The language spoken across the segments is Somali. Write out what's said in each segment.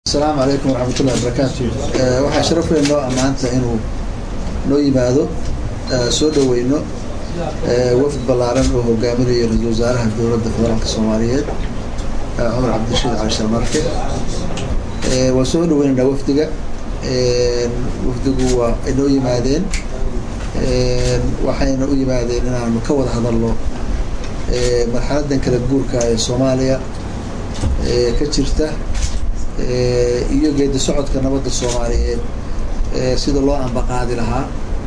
asalaamu calaykum waraxmatullahi wabarakaatu waxaa sharaf weyn noo ammaanta inuu noo yimaado soo dhaweyno wafd ballaaran oo hogaaminayo ra-isul wasaaraha dowladda federaalka soomaaliyeed cumar cabdirashiid cali sharmarke waan soo dhaweynaynaa wafdiga wafdigu waa ay noo yimaadeen waxayna u yimaadeen inaanu ka wada hadalno marxaladan kala guurka ee soomaaliya ka jirta iyo geedi socodka nabadda soomaaliyeed sida loo ambaqaadi lahaa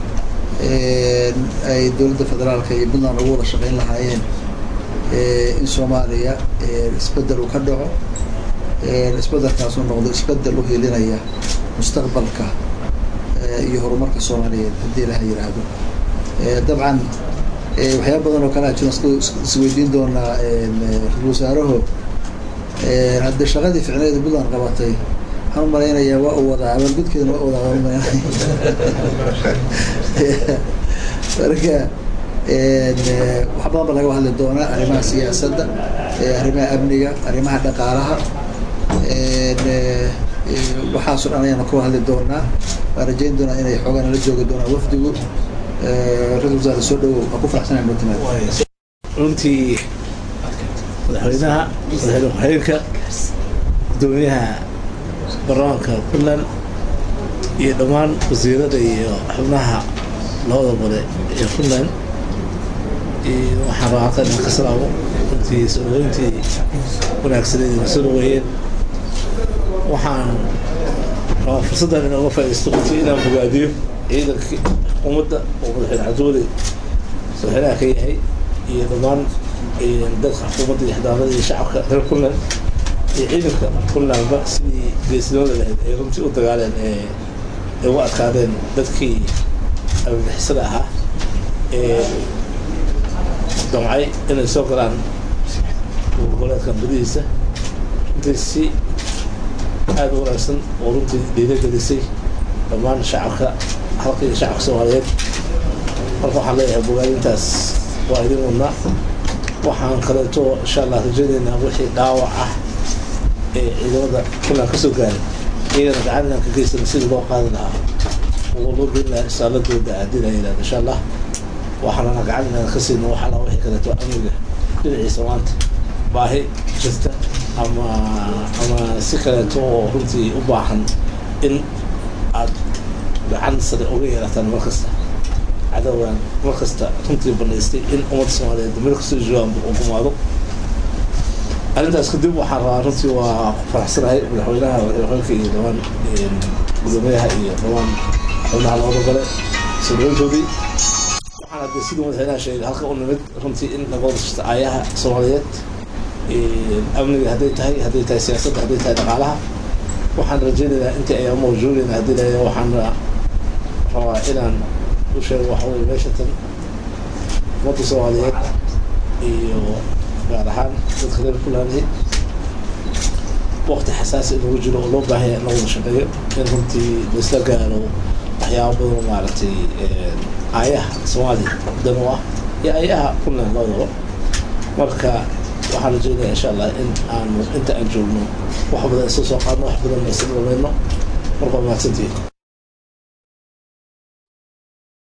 ay dowladda federaalka iyo puntland ugu wada shaqeyn lahaayeen in soomaaliya isbedel uu ka dhaco isbedelkaas uu noqdo isbedel u helinaya mustaqbalka iyo horumarka soomaaliyeed haddii ilaha yiraahdo dabcan waxyaaba badan oo kale a jiro isweydiin doonaa ra-isul wasaaraho haddii shaqadii ficneeda puntland qabatay waxaan umalaynayaa waa u wadaa abaalgudkeedana waa wadaa waan umalaynaya marka wax badan ba laga hadli doonaa arrimaha siyaasadda arrimaha amniga arrimaha dhaqaalaha waxaasoo dhan ayaanu ka hadli doonaa waan rajayn doonaa inay xoogaa nala joogi doonaan wafdigu ra-isul wasaare soo dhawow waa ku faraxsanay noo timaad runtii madaxweynaha madaxweyne ku-xigeenka gudoomiyaha baarlamaanka puntland iyo dhammaan wasiirada iyo xubnaha labada gole ee puntland waxaan rabaa halkan inaan ka salaamo runtii soo dhaweyntii wanaagsaneed ina soo dhaweeyeen waxaan rabaa fursaddan inooga faaidaysto runtii inaan bogaadiyo ciidankii xukuumadda oo madaxweyne cabdiweli madaxweynaha ka yahay iyo dhammaan dadka xukuumadda iyo xildhibaanada iyo shacabka reer puntland iyo ciidanka puntlandba sidii geesinimada lahayd ay runtii u dagaaleen ee ay u adkaadeen dadkii abibixisada ahaa ee damcay inay soo galaan goboleedkan gudihiisa runtii si aada u wanaagsan oo runtii dhiiragelisay dhammaan shacabka halka iyo shacabka soomaaliyeed marka waxaan leeyahay bogaadintaas waa idin wadnaa waxaan kaleeto insha allah rajaynaynaa wixii dhaawac ah ee ciidamada puntland ka soo gaaray iyagana gacan inaan ka geysana sidii loo qaadi lahaa oo loo geyn lahaa isaaladooda haddii la yidhahdo insha allah waxaanana gacan inaan ka siino wax alla wixii kaleeto amniga dhinaciisa maanta baahi jirta ama ama si kaleeto oo runtii u baahan in aad gacan sare uga yeelataan mar kasta cadawgan mar kasta runtii banaystay in ummadda soomaaliyeed meel kastoo joogaanba uu gumaado arrintaas kadib waxaan rabaa runtii waa ku faraxsanahay madaxweynaha madaxweynka iyo dhammaan gudoomiyaha iyo dhammaan xubnaha labada gole soo dhaweyntoodii waxaan hadde sidii madaxweynaha sheegay halka u nimid runtii in laga wada jirta aayaha soomaaliyeed amniga hadday tahay hadday tahay siyaasadda hadday tahay dhaqaalaha waxaan rajaynaynaa intii ayaan mawjuudayna haddii la waxaan rabaa inaan u sheego waxa weye meesha tan ummadda soomaaliyeed iyo gaar ahaan dadka reer puntland waqti xasaasi inagu jiro oo loo baahanya in la wada shaqeeyo in runtii laisla gaaro waxyaaba badan maaragtay aayaha soomaaliya dan u ah iyo aayaha puntland labadaba marka waxaan rajeynaya insha allah in aanu inta aan joogno wax badan isla soo qaadno wax badan isla dhamayno marka waa mahadsantihin